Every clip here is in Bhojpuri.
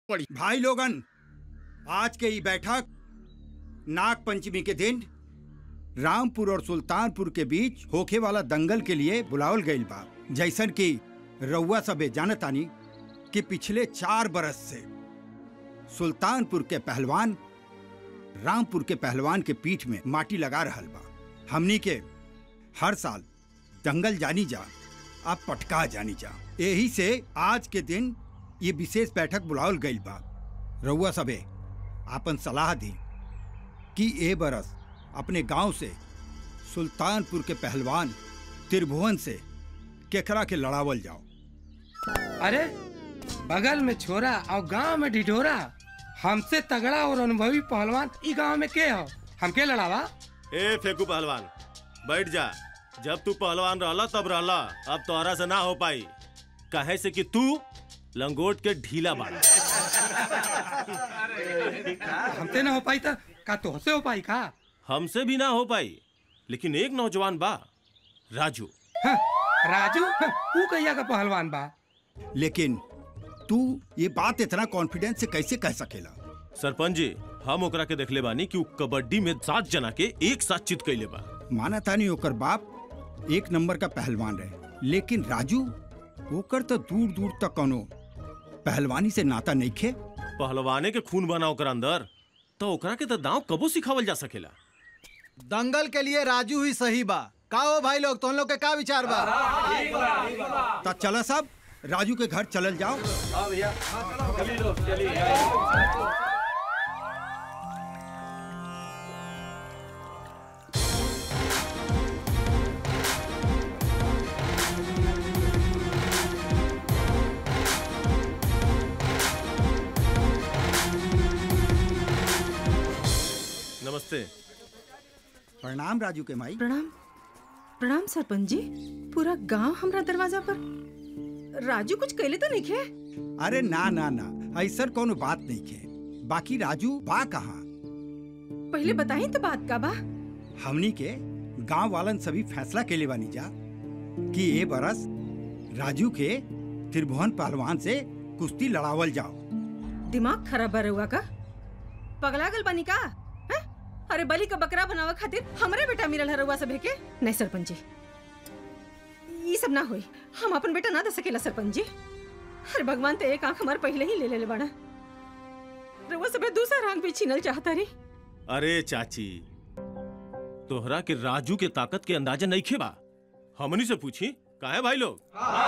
पड़ी भाई लोगन आज के ई बैठक नाग पंचमी के दिन रामपुर और सुल्तानपुर के बीच होखे वाला दंगल के लिए बुलावल गईल बा जैसन कि रउआ सबे जानतानी कि पिछले चार बरस से सुल्तानपुर के पहलवान रामपुर के पहलवान के पीठ में माटी लगा रहल बा हमनी के हर साल दंगल जानी जा अब पटका जानी जा यही से आज के दिन ये विशेष बैठक बुलावल गईल बा रउआ सबे आपन सलाह दी कि ए बरस अपने गांव से सुल्तानपुर के पहलवान त्रिभुवन से केकरा के लड़ावल जाओ अरे बगल में छोरा और गांव में ढिढोरा हमसे तगड़ा और अनुभवी पहलवान ई गांव में के हो हम के लड़ावा ए फेकू पहलवान बैठ जा जब तू पहलवान रहला तब रहला अब तोहरा से ना हो पाई कहे से कि तू लंगोट के ढीला बाड़ा हमसे ना हो पाई था का तो से हो पाई का हमसे भी ना हो पाई लेकिन एक नौजवान बा राजू हाँ, राजू हाँ, तू कहिया का पहलवान बा लेकिन तू ये बात इतना कॉन्फिडेंस से कैसे कह सकेला सरपंच जी हम ओकरा के देखले बानी कि उ कबड्डी में सात जना के एक साथ चित कैले बा माना था नहीं ओकर बाप एक नंबर का पहलवान रहे लेकिन राजू ओकर तो दूर दूर तक कोनो पहलवानी से नाता नहीं खे पहलवाने के खून बना ओकरा अंदर तो ओकरा के तो दांव कबो सिखावल जा सकेला दंगल के लिए राजू ही सही बा का हो भाई लोग तुम लोग के का विचार बा तो चला सब राजू के घर चलल जाओ नमस्ते प्रणाम राजू के माई प्रणाम प्रणाम सरपंच जी पूरा गांव हमरा दरवाजा पर राजू कुछ कैले तो नहीं खे अरे ना ना ना ऐसा कोनो बात नहीं खे बाकी राजू बा कहाँ पहले बताई तो बात का बा हमनी के गांव वालन सभी फैसला के लिए बानी जा कि ये बरस राजू के त्रिभुवन पहलवान से कुश्ती लड़ावल जाओ दिमाग खराब बा रहुआ का पगला गल बनी का हैं? अरे बलि का बकरा बनावे खातिर हमरे बेटा मिलल है रहुआ सब के नहीं सरपंच जी ये सब ना होई हम अपन बेटा ना दे सकेला सरपंच जी अरे भगवान तो एक आंख हमार पहले ही ले ले बाड़ा रहुआ सब दूसरा आंख भी छीनल चाहता रही अरे चाची तोहरा के राजू के ताकत के अंदाजा नहीं खेबा हमनी से पूछी काहे भाई लोग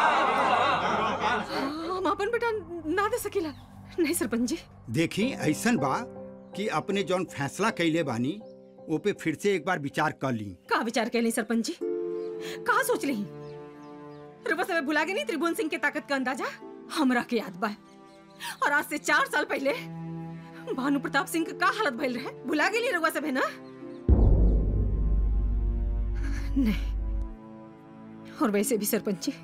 हम अपन बेटा ना दे सकेला नहीं सरपंच जी देखी ऐसन बा कि अपने जौन फैसला कैले बानी ओ पे फिर से एक बार विचार कर ली का विचार कैली सरपंच जी कहा सोच ली रुपा सब भुला गई नहीं त्रिभुवन सिंह के ताकत का अंदाजा हमरा के याद बा और आज से चार साल पहले भानु प्रताप सिंह का का हालत भइल रहे भुला गेली रउआ सब है ना नहीं और वैसे भी सरपंच जी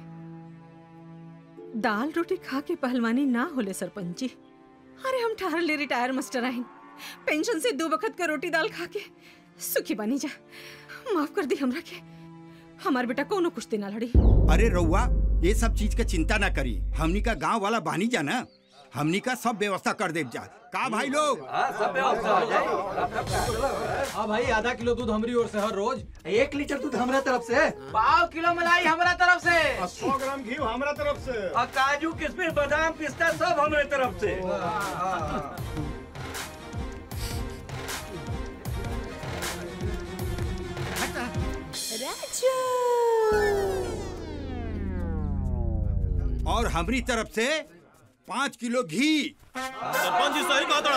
दाल रोटी खा के पहलवानी ना होले सरपंच जी अरे हम ठहर ले रिटायर मास्टर आइन पेंशन से दो वक्त का रोटी दाल खा के सुखी बनी जा माफ कर दी हमरा के हमार बेटा कोनो कुश्ती ना लड़ी अरे रउआ ये सब चीज के चिंता ना करी हमनी का गांव वाला बानी जा ना हमनी का सब व्यवस्था कर देव जा का भाई लोग हाँ भाई आधा किलो दूध हमारी ओर से हर रोज एक लीटर दूध हमरा तरफ से पाव किलो मलाई हमरा तरफ से सौ ग्राम घी हमारा तरफ से और काजू किशमिश बादाम पिस्ता सब हमरे तरफ से और हमारी तरफ से पाँच किलो घी सरपंच जी सही कहा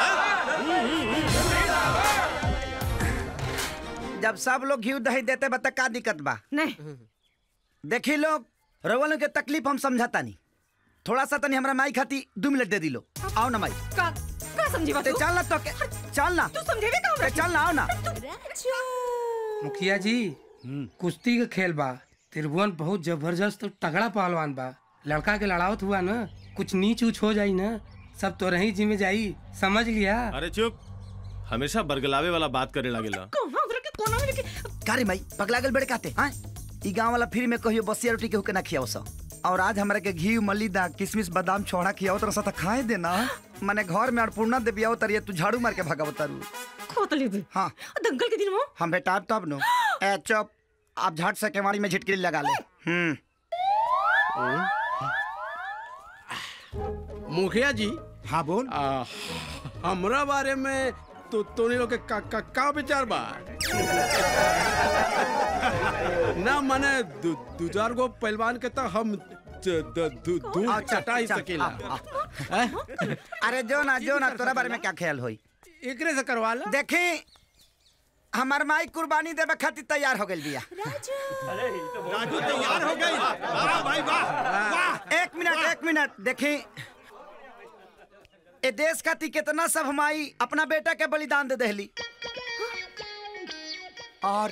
जब सब लोग घी दही देते बता का दिक्कत बा नहीं देखी लोग रवल के तकलीफ हम समझाता नहीं थोड़ा सा तनी हमरा माई खाती दो मिनट दे दिलो आओ ना माई का का समझी बात ते तू? चल ना तो के चल ना तू समझेबे का हमरा ते चल ना आओ ना मुखिया जी कुश्ती का खेल बा त्रिभुवन बहुत जबरदस्त और तगड़ा पहलवान बा लड़का के लड़ावत हुआ ना कुछ नीच उच हो जाई ना सब तो रही जिम्मे जाई समझ लिया अरे चुप हमेशा बरगलावे वाला बात करे लागेला कोना उधर के कोना में लेके का रे माई पगला गल बड़े काते हां ई गांव वाला फ्री में कहियो बसिया रोटी के होके ना खियाओ सा और आज हमरा के घी मलिदा किशमिश बादाम छोड़ा खियाओ तरह सा खाए देना मने घर में अन्नपूर्णा देवी आओ तरिए तू झाड़ू मार के भगाव तारू खोतली भी हाँ दंगल के दिन वो हम बेटा तब नो ए चुप आप झट से केवाड़ी में झिटकिली लगा ले हम्म मुखिया जी हाँ बोल आ, हमरा बारे में तो तोनी लोग के का, का, का विचार बा ना माने दू दू चार गो पहलवान के तो हम ज- द- दू दू अच्छा, चटा ही अच्छा, सकेला आ, आ। हैं? अरे जो ना जो ना तोरा बारे में क्या ख्याल होई एकरे से करवा ला देखी हमार माई कुर्बानी देवे खातिर तैयार हो गइल बिया राजू तैयार हो गई वाह भाई वाह वाह एक मिनट एक मिनट देखी ए देश खातिर कितना सब हमारी अपना बेटा के बलिदान दे दहली और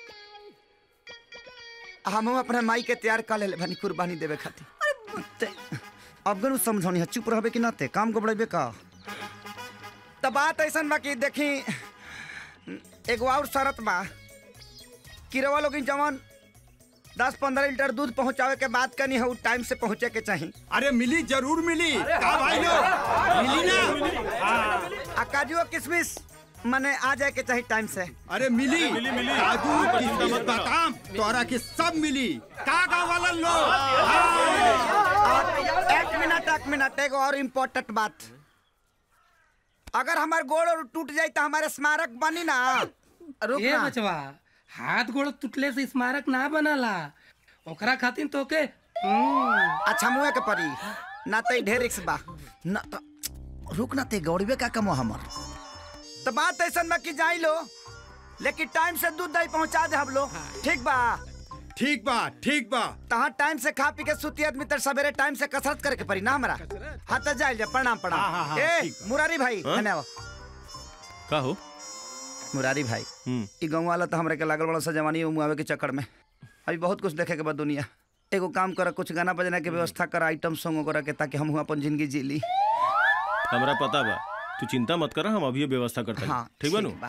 हम अपना माई के तैयार कर ले बनी कुर्बानी देवे खातिर ते- अब गनु समझौनी है चुप रहबे कि ना ते काम गबड़ेबे का त बात ऐसन बा कि देखी एगो और शरत बा कि रवा लोग जवन दस पंद्रह लीटर दूध पहुंचावे के बात करनी है टाइम से पहुंचे के चाहिए अरे मिली जरूर मिली का भाई लोग मिली ना आ काजू और किशमिश मने आ जाए के चाहिए टाइम से अरे मिली काजू किशमिश बादाम तोरा के सब मिली का गाँव वाला लोग और एक मिनट एक मिनट एगो और इम्पोर्टेंट बात अगर हमार गोड़ और टूट जाए तो हमारे स्मारक बनी ना रुक ए ना बचवा हाथ गोड़ टूटले से स्मारक ना बनला ओकरा खातिर तो के हम्म, अच्छा मुँह के परी ना तो ढेर रिक्स बा ना तो रुक ना ते गौड़बे का कमो हमर तो बात ऐसा बा कि जाई लो लेकिन टाइम से दूध दही पहुंचा दे हम लोग ठीक बा ठीक बा ठीक बा तहाँ टाइम से खा पी के सुती आदमी तर सवेरे टाइम से कसरत करे के पड़ी ना हमरा हाँ तो जाइल जा प्रणाम हाँ, हाँ, प्रणाम हाँ, ए ठीक बा। मुरारी भाई हाँ? हने आओ का हो मुरारी भाई हम्म ई गाँव वाला तो हमरा के लागल बड़ा सा जवानी उमुआवे के चक्कर में अभी बहुत कुछ देखे के बाद दुनिया एगो काम कर कुछ गाना बजना के व्यवस्था कर आइटम सॉन्ग वगैरह के ताकि हम अपन जिंदगी जी ली हमरा पता बा तू चिंता मत कर हम अभी व्यवस्था करते हाँ हैं ठीक बा नु बा।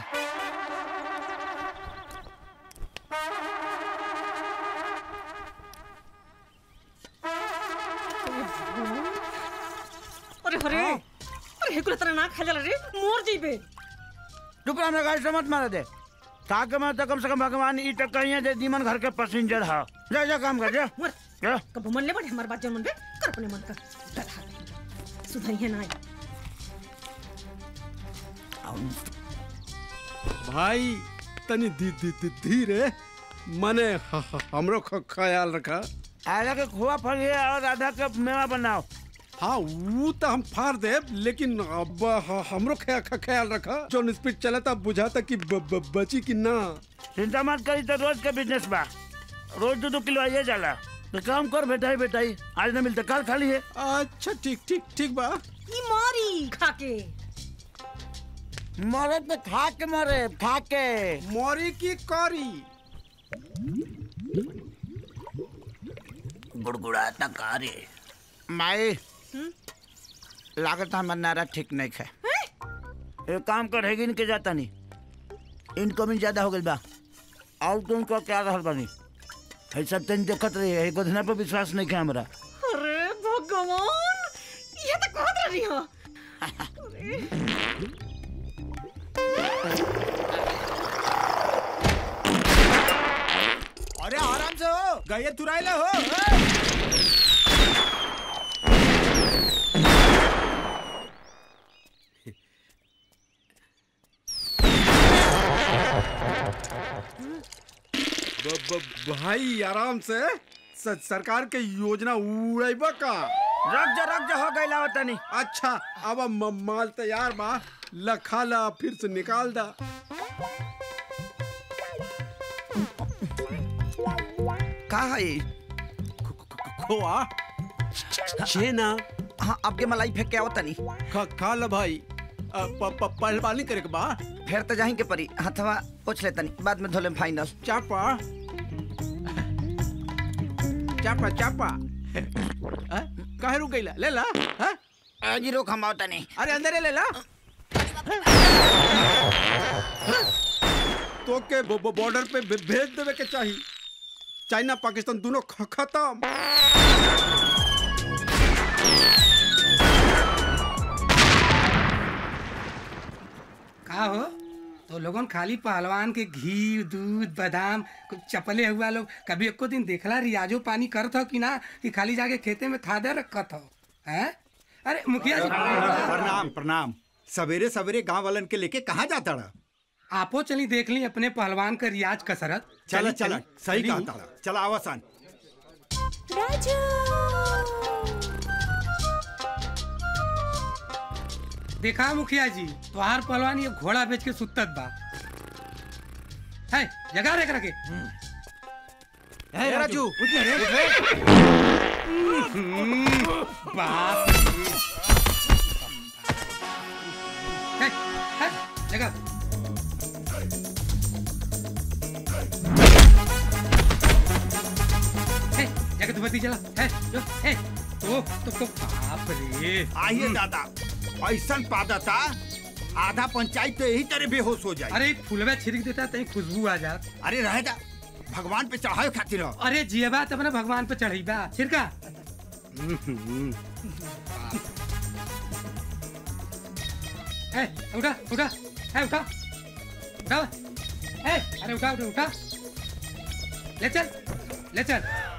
अरे अरे अरे हेकुला तरह ना खा जाला रे मोर जइबे चुप रह, हमरा गाड़ी से मत मारा दे ताकि मैं तो कम से कम भगवान ई तक कहीं दे दीमन घर के पैसेंजर हा जा जा काम कर जा मर जा कब मन ले बड़े हमार बात जन मन बे कर अपने मन का गधा सुधरिए ना आई भाई तनी धी धी धी धीरे मने ह- ह- हमरो ख- ख्याल रखा आला के खोआ फल है और राधा के मेवा बनाओ हाँ वो तो हम फाड़ दे लेकिन अब ह- हमरो ख्या- ख्या- ख्याल रखा जो स्पीड चला था बुझाता कि ब, ब, बची कि ना चिंता मत करी तो रोज का बिजनेस बा रोज दो दो किलो आइए जाला तो काम कर बेटाई बेटाई आज ना मिलते कल खाली है अच्छा ठीक ठीक ठीक बा ई मारी खा के मरे तो खा के मरे खा के मोरी की करी गुड़गुड़ाता कारे माई लागत हमारा नारा ठीक नहीं है एक काम कर हैगी के जाता नहीं इनकमिंग ज्यादा हो गई बा और तुम को क्या रहल बानी है सब तन देखत रही है गोधना पर विश्वास नहीं है हमरा अरे भगवान ये तो कहत रही हो अरे आराम से हो गए तुराइले हो ब, ब, भाई आराम से स, सरकार के योजना उड़ेबा का रख जा रख जा हो गई लावत तनी अच्छा अब म- माल तैयार बा लखा ला फिर से निकाल दा का है ई? खोआ छेना हाँ आपके मलाई फेंक के आओ तनी खा खा ला भाई अ, प- प- पहलवानी करे के बा फिर तो जाही के परी हथवा पोछ ले तनी बाद में धोले फाइनल चापा चापा चापा अ, काहे रुक गईला ले ला हाँ? आज रोक हम आओ तनी अरे अंदर ले ला तो के बॉर्डर पे भे- भेज देवे के चाहिए चाइना पाकिस्तान दोनों ख- खत्म का हो तो लोगन खाली पहलवान के घी दूध बादाम कुछ चपले हुआ लोग कभी एको दिन देखला रियाजो पानी करत हो कि ना कि खाली जाके खेते में खादे रखत हो हैं अरे मुखिया जी प्रणाम प्रणाम सवेरे सवेरे गांव वालन के लेके कहाँ जाता रहा आपो चली देख ली अपने पहलवान का रियाज कसरत चला चली, चला चली, सही चली। कहा तारा चला आवासान देखा मुखिया जी तोहार पहलवान ये घोड़ा बेच के सुतत बा है जगा रे करके ए, राजू बाप रे। है, है, जगा है, जगा तू बत्ती जला है जो है तो तो तो बाप रे आइए दादा ऐसा पादा था आधा पंचायत तो यही तरह बेहोश हो जाए अरे फुलवा छिड़क देता तई खुशबू आ जात अरे रह जा भगवान पे चढ़ाए खातिर हो। अरे जियबा तब ना भगवान पे चढ़ीबा छिड़का ए उठा उठा ए उठा उठा ए अरे उठा उठा उठा ले चल ले चल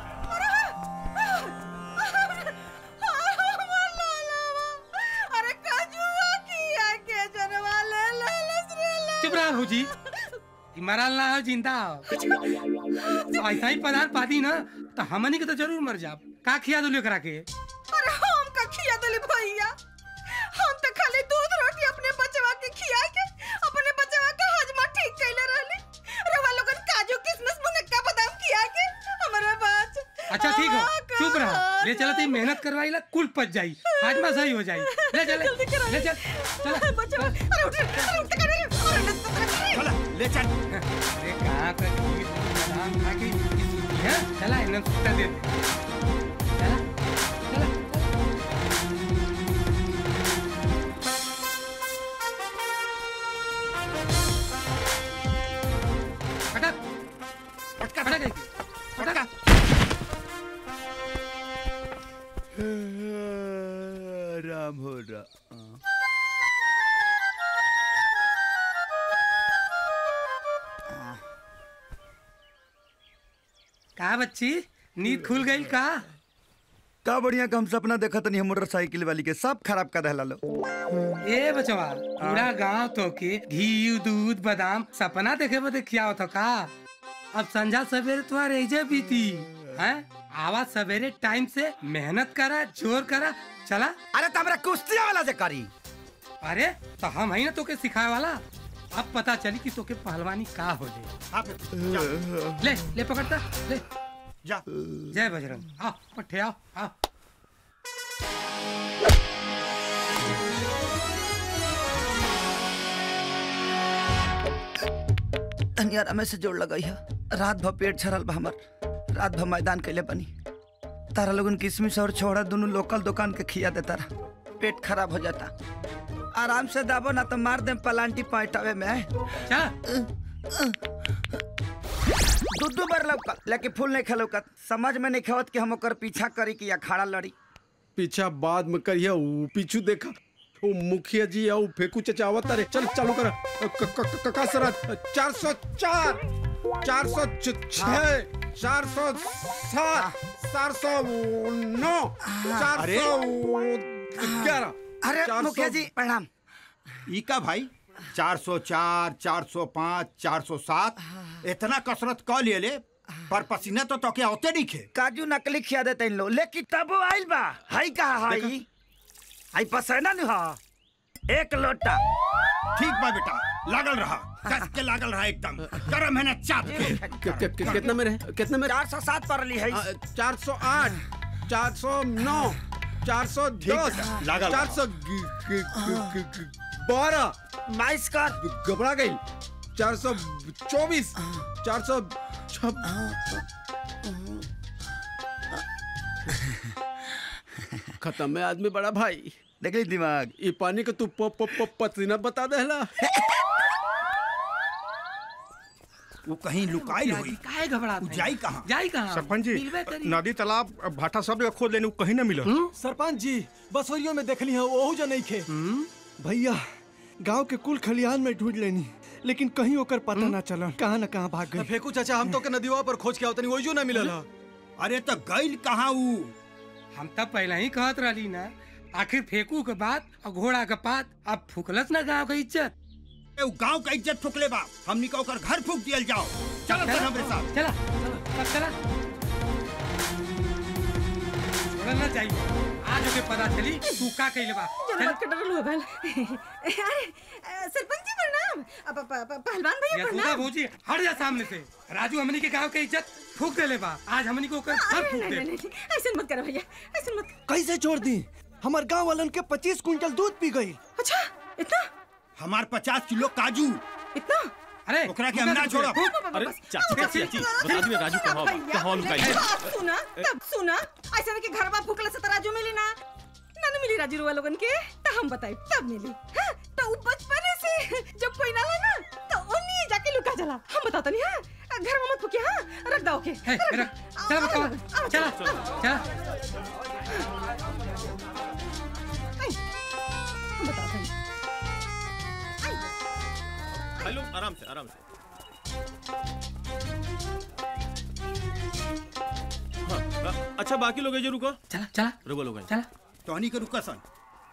अरे काजुआ किया के जनवा ले ले ले चुप रहा हो जी ई मरल ना हो जिंदा हो ऐसा ही पदार्थ पाती ना तो हमनी के तो जरूर मर जाब का खिया दो करा के अरे हम का खिया दले भैया हम तो खाली दूध रोटी अपने बचवा के खिया के अपने बचवा का हजमा ठीक कैले रहली रवा लोगन काजू किशमिश मुनक्का बादाम खिया के हमारे बात अच्छा ठीक हो चुप रहा ले चला ती मेहनत करवाई ला कुल पच जाई हाजमा सही हो जाई ले चल जल्दी करा ले चल चला बचवा अरे उठ अरे उठ कर अरे नस चला ले चल अरे कहाँ का खीर बादाम खा के इसकी सूती है चला इन्हें सुता दे दे चला चला हटा पटका हटा गई पटका राम हो रहा का बच्ची नींद खुल गई का का बढ़िया का हम सपना देखा तनी हम मोटरसाइकिल वाली के सब खराब कर दहला लो ए बचवा पूरा गांव तो के घी दूध बादाम सपना देखे बदे खिया तो का अब संझा सवेरे तुम्हारे रह बीती हैं आवाज सवेरे टाइम से मेहनत करा जोर करा चला अरे तो हमरा कुश्तिया वाला जे करी अरे तो हम है ना तोके सिखाए वाला अब पता चली कि तोके पहलवानी का हो ले हाँ फिर जा, ले ले पकड़ता ले जा जय बजरंग आओ पट्टे आओ आओ तनियारा में से जोड़ लगाई है रात भर पेट छरल बा हमर रात भर मैदान कैले बनी तारा लोगन किशमिश और छोड़ा दोनों लोकल दुकान के खिया देता रहा पेट खराब हो जाता आराम से दाबो ना तो मार दे पलांटी पैटावे में चला दू दू बार लौकत लेकिन फूल नहीं खलौकत समझ में नहीं खवत कि हम ओकर पीछा करी कि अखाड़ा लड़ी पीछा बाद में करिए ऊ पीछू देखा ओ मुखिया जी आओ फेकू चचावत अरे चल चालू कर कसरा चार सौ चार चार सौ छह चार सौ सात चार सौ नौ चार अरे? सौ ग्यारह अरे चार मुखिया सौ- जी प्रणाम ई का भाई 404, 405, 407 इतना कसरत क लिए ले पर पसीना तो तोके होते नहीं खे काजू नकली खिया देते इन लोग लेकिन तबो आइल बा हाई कहा हाई हाई पसैना नहीं हा एक लोटा ठीक बा बेटा लागल रहा कस के लागल रहा एकदम कर मेहनत चाप के कि- कि- कि- कितना में रहे कितना में चार सौ सात पर ली है चार सौ आठ चार सौ नौ चार सौ दस लागल चार रहा। सौ बारह बाईस कर घबरा गई चार सौ चौबीस चार सौ छब खत्म है आदमी बड़ा भाई देख ली दिमाग ये पानी का तू प, प, प, पसीना बता देला वो कहीं लुकाई मुखिया हुई जी, काहे घबरात उ हैं? जाई कहाँ जाई कहाँ सरपंच जी मिलबे करी। नदी तालाब भाटा सब जगह खोद लेने कहीं ना मिला सरपंच जी बसोरियों में देखली है ओहू जो नहीं खे भैया गांव के कुल खलिहान में ढूंढ लेनी लेकिन कहीं ओकर पता ना चला कहाँ न कहाँ भाग गई फेंकू चाचा हम तो के नदीवा पर खोज के आवतनी वही ना मिलल है अरे तो गईल कहाँ ऊ हम तब पहले ही कहत रहली ना आखिर फेंकू के बाद और घोड़ा के पात अब फुकलस ना गाँव के इज्जत ए, ऊ गांव का इज्जत फुकले बा हमनी का ओकर घर फूक दियल जाओ चलो चल हमरे साथ चला चला अब चला छोड़ना चाहिए आज ओके पता चली तू का कइले बा जरा चल मत के डरल हुआ भल अरे अ, सरपंच जी प्रणाम अब प- प- पहलवान भैया यसूदा प्रणाम भौजी हट जा सामने से राजू हमनी के गांव के इज्जत फूक देले बा आज हमनी को ओकर घर अरे फूक नहीं दे नहीं नहीं ऐसे मत करो भैया ऐसे मत कैसे छोड़ दी हमार गांव वालन के पच्चीस कुंटल दूध पी गई अच्छा इतना हमार पचास किलो काजू इतना अरे ओकरा के हम ना छोड़ब अरे चाची चाची चाची बता दी राजू कहाँ बा? कहाँ लुकाई बा? सुना तब सुना ऐसा नहीं कि घर बा फूकला से तराजू मिली ना ना ना मिली राजू रुआ लोगन के तो हम बताई तब मिली हाँ, तो उ बचपने से जब कोई ना ला ना तो ओनी जाके लुका चला हम बताते नहीं हां घर में मत फूके हां रख दो के हे, रख। चला बताओ चला चला हम बताते हैं हेलो आराम से आराम से हाँ, हाँ, अच्छा बाकी लोग जो रुको चला चला रुको लोग चला टॉनी के रुका सन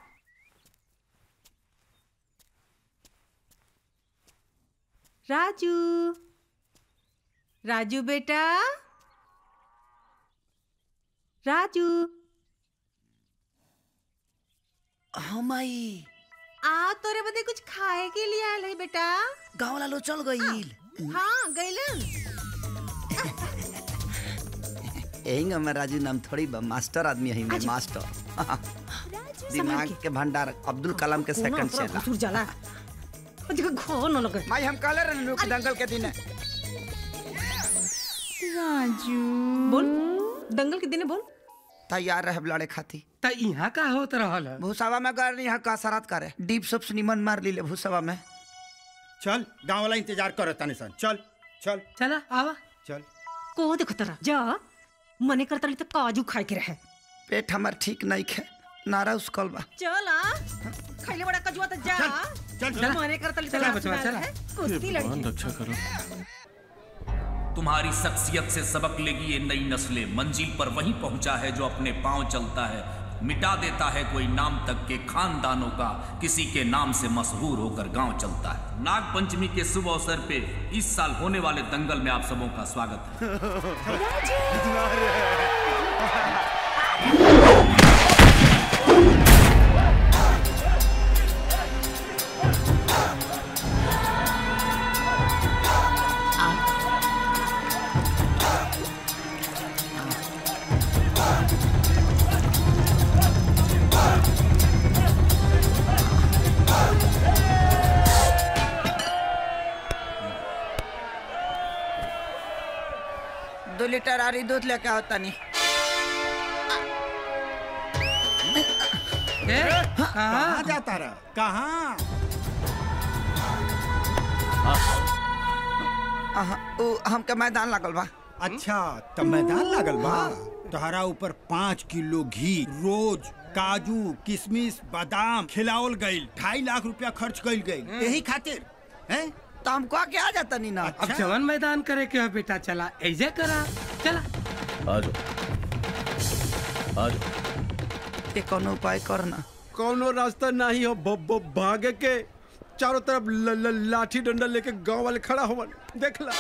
राजू राजू बेटा राजू हम आई आ तोरे बदे कुछ खाए के लिए आयल है बेटा गाँव वाला लोग चल गई हाँ गैलन यही मैं राजू नाम थोड़ी बा मास्टर आदमी है मैं मास्टर दिमाग के भंडार अब्दुल कलाम के सेकंड से घुसुर जाला जगह घो न लगे माई हम कहले रहनी लोग दंगल के दिन राजू बोल दंगल के दिन बोल तैयार रहे लड़े खाती त यहाँ का होत रहल है? भूसावा में कर यहाँ का सरात करे डीप सबसे निमन मार ली ले भूसावा में चल गांव वाला इंतजार करत ताने सन चल चल चला आवा चल को देखो तरा जा मने करता तो काजू खाए के रहे पेट हमार ठीक नहीं खे नारा उसकल बा चल आ खैले बड़ा कजुआ तो जा चल चल मने करता चला बचवा, चला। कुश्ती लड़की रक्षा करो तुम्हारी शख्सियत से सबक लेगी ये नई नस्लें मंजिल पर वही पहुंचा है जो अपने पांव चलता है मिटा देता है कोई नाम तक के खानदानों का किसी के नाम से मशहूर होकर गांव चलता है नाग पंचमी के शुभ अवसर पे इस साल होने वाले दंगल में आप सबों का स्वागत है दो लीटर आरी दूध लेके होता नहीं ए, कहाँ? कहाँ जाता रहा कहाँ अहाँ, उ हमके मैदान लागल बा अच्छा तब मैदान लागल बा तोहरा ऊपर पाँच किलो घी रोज काजू किशमिश बादाम खिलावल गईल ढाई लाख रुपया खर्च कईल गई यही खातिर हैं तो हमको आके आ जाता नहीं ना अब जवन मैदान करे के हो बेटा चला ऐसे करा चला आ जाओ आ जाओ ये कौन उपाय करना कौनो रास्ता नहीं हो ब, ब, भागे के चारों तरफ ल, ल, लाठी डंडा लेके गांव वाले खड़ा हो देख ला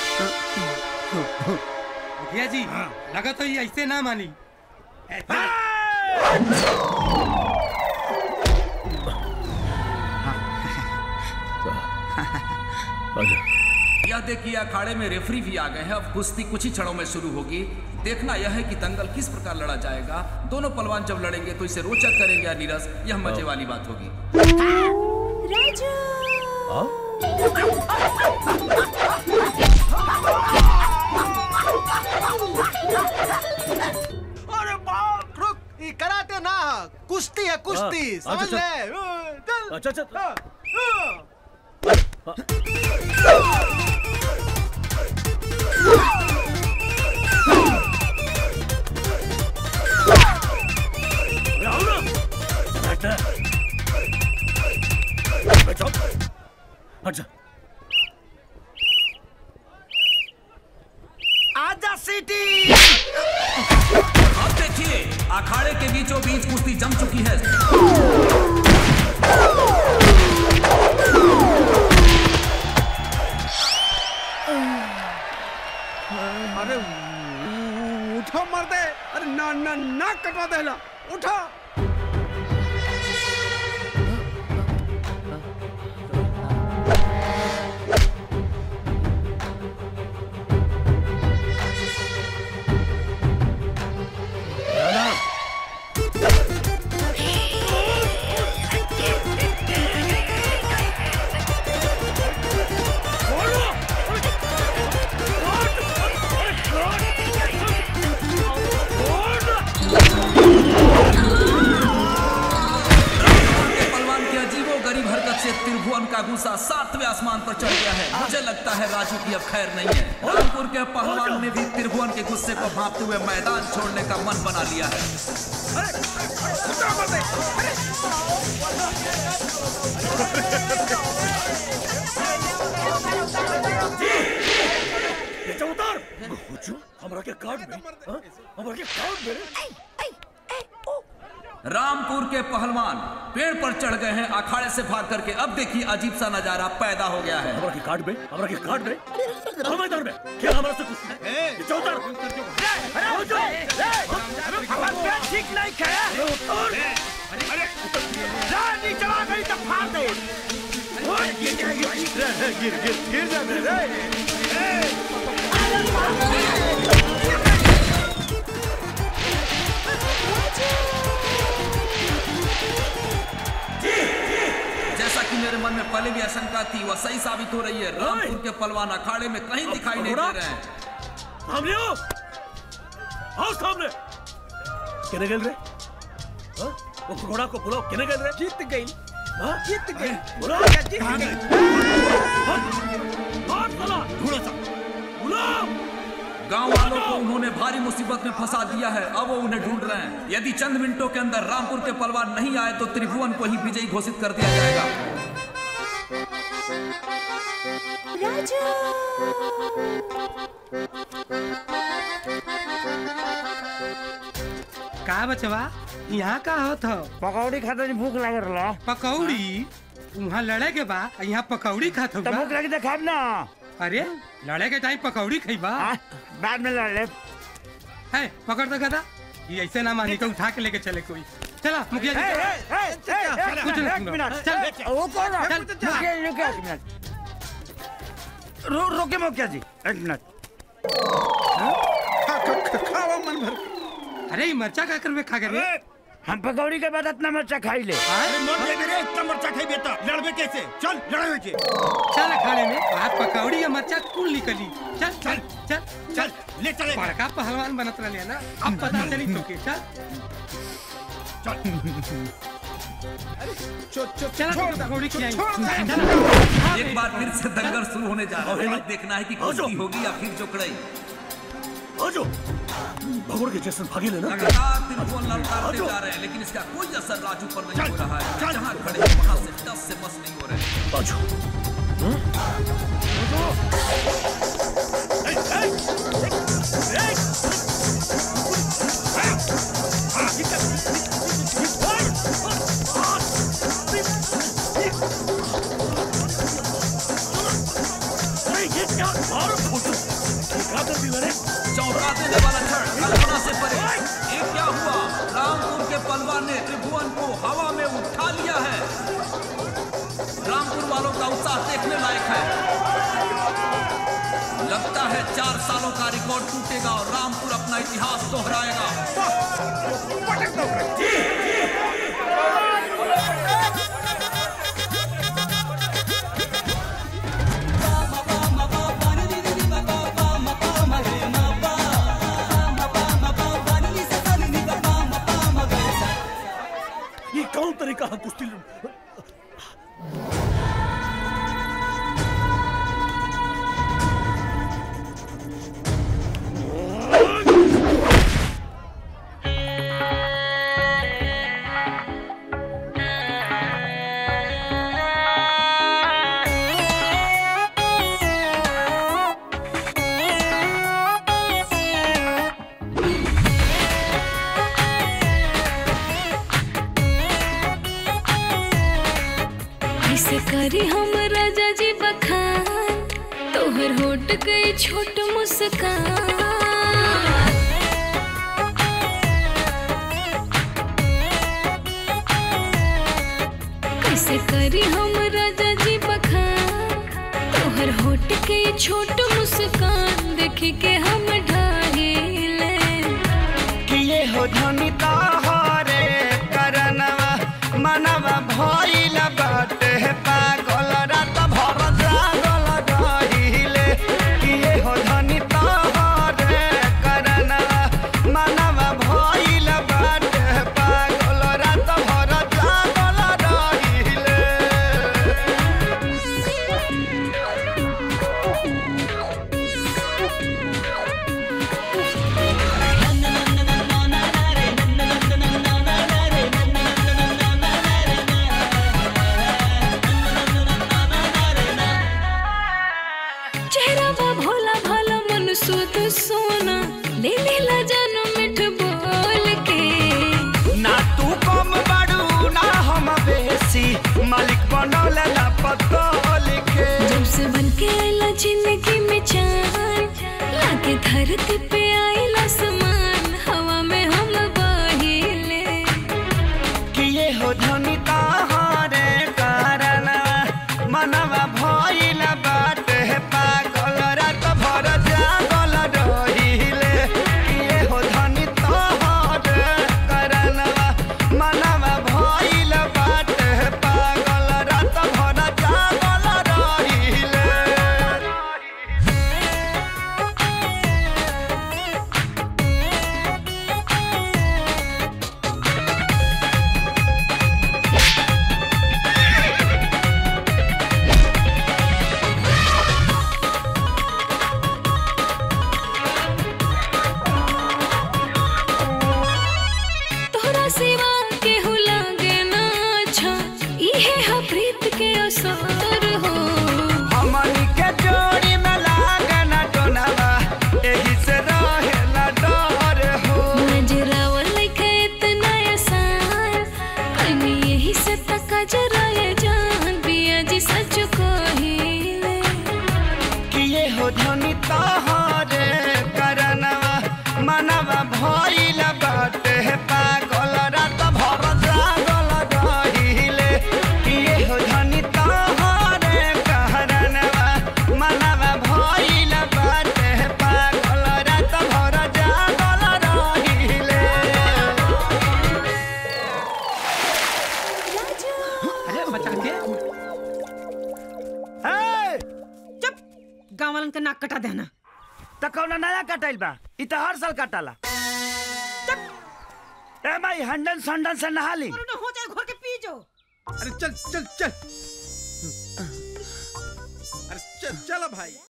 मुखिया जी लगा तो ये ऐसे ना मानी ए, चल। आ जाओ यह देखिए अखाड़े में रेफरी भी आ गए हैं अब कुश्ती कुछ ही क्षणों में शुरू होगी देखना यह है कि दंगल किस प्रकार लड़ा जाएगा दोनों पलवान जब लड़ेंगे तो इसे रोचक करेंगे या नीरस यह मजे वाली बात होगी अरे बाप रुक ये कराटे ना कुश्ती है कुश्ती हाँ, समझ अच्छा, ले अ, चल अच्छा अच्छा अ, अ। हट जा आजा सिटी अब देखिए अखाड़े के बीचों बीच कुश्ती जम चुकी है अरे उ- उठो मर दे अरे ना ना ना कटवा देला उठो के पलवान के अजीबो गरीब हरकत से त्रिभुवन का गुस्सा सातवें आसमान पर चढ़ गया है मुझे लगता है राजू की अब खैर नहीं है रामपुर के पहलवान ने भी त्रिभुवन के गुस्से को भांपते हुए मैदान छोड़ने का मन बना लिया है ये उतार हमरा के कार्ड में हाँ? हमरा के कार्ड में रामपुर के पहलवान पेड़ पर चढ़ गए हैं अखाड़े से भाग करके अब देखिए अजीब सा नजारा पैदा हो गया है हमरा के कार्ड में हमरा के कार्ड में हाँ, मैदान में क्या हमरा से कुछ ये चौतर ठीक नहीं खाया नीचे आ गई तो फाड़ दे गिर गिर गिर जा रे जैसा कि मेरे मन में पहले भी आशंका थी वह सही साबित हो रही है रामपुर के पलवान अखाड़े में कहीं दिखाई नहीं दे रहे हैं सामने आओ आओ सामने किने गेल रे हाँ? वो घोड़ा को बुलाओ किने गेल रे जीत गई जीत गई बुलाओ जीत गई मार साला ढूंढो सा बुलाओ गांव वालों को उन्होंने भारी मुसीबत में फंसा दिया है अब वो उन्हें ढूंढ रहे हैं यदि चंद मिनटों के अंदर रामपुर के पलवान नहीं आए तो त्रिभुवन को ही विजयी घोषित कर दिया जाएगा का बचवा यहाँ का होत हो पकौड़ी खाते भूख लग रहा पकौड़ी वहाँ लड़े के बा यहाँ पकौड़ी खात हो तो भूख लगी तो खाब ना अरे लड़े के टाइम पकौड़ी खइबा बाद में लड़ ले है पकड़ तो गदा ये ऐसे ना मानी तो उठा के लेके चले कोई चला मुखिया जी चला, कुछ नहीं एक मिनट चल वो कौन है? चल, चल। मुखिया जी, रुकिए एक मिनट रो रोके मुखिया जी एक मिनट खावा मन भर अरे ये मरचा का करवे खा कर हम पकौड़ी के बाद इतना मरचा खाई ले अरे मर गए मेरे इतना मरचा खाई बेटा लड़बे कैसे चल लड़े के चल खाने में आज पकौड़ी या मरचा कुल निकली चल चल चल चल ले चले बड़का पहलवान बनत रहे ना अब पता चली तो के चल चल चल पकौड़ी खिलाई एक बार फिर से दंगल शुरू होने जा रहा है अब देखना है कि कुश्ती होगी या फिर चुकड़ई आजो भगोड़ के जैसे भागे लेना लगातार त्रिभुवन ललकारते जा रहे हैं लेकिन इसका कोई असर राजू पर नहीं हो रहा है जहाँ खड़े हैं वहाँ से दस से बस नहीं हो रहे हैं आजो चौंका देने वाला क्षण कल्पना से परे ये क्या हुआ रामपुर के पलवान ने त्रिभुवन को हवा में उठा लिया है रामपुर वालों का उत्साह देखने लायक है लगता है चार सालों का रिकॉर्ड टूटेगा और रामपुर अपना इतिहास दोहराएगा ये कौन तरीका है कुश्ती लड़- कैसे करी हम राजा जी बखान तोहर होट गई छोट मुस्कान कैसे करी हम राजा जी बखान तोहर होट के छोट मुस्कान देख के हम ढाहिले किए हो धनी तोहरे करनवा मनवा भइल बाटे पागल रात भर जागल रहिले किए हो धनी तोहरे करनवा मनवा भइल बाटे पागल रात भर जागल रहिले चेहरा बा भोला भाला मन सुध सोना ले लेला जानू मिठ बोल के ना तू कम बड़ू ना हम बेसी मालिक बनौले ना पतो लिखे जब से बन के आइला जिंदगी में चान लाके धरती पे आइला समान हवा में हम बहिले किए हो धनी ताहरे कारण मनवा भइल बाटे पागल रात भर जागल रहिले किए हो धनी ताहरे कारण मनवा भइल बाटे पागल रात भर जागल रहिले तोरा सिवा केहू लागे ना अच्छा इहे हा प्रीत के असर हो हमनी के जोड़ी में लागे ना टोनावा एही से रहेला डर हो नजरावल के इतना आसान कहीं यही से तका जरा ये जान पिया जी सच कहिले किए हो धनी तोहरे करनवा मनवा भइल बाटे पागल रात भर जागल रहिले किए हो धनी तोहरे करनवा मनवा भइल बाटे पागल रात भर जागल रहिले अरे बचा के चुप गाँव वालन का नाक कटा देना त कौन नया कटाइल बा इ त हर साल कटाला ए भाई हंडन संडन से नहा ली हो जाए घोर के पी जो अरे चल चल चल अरे चल चल भाई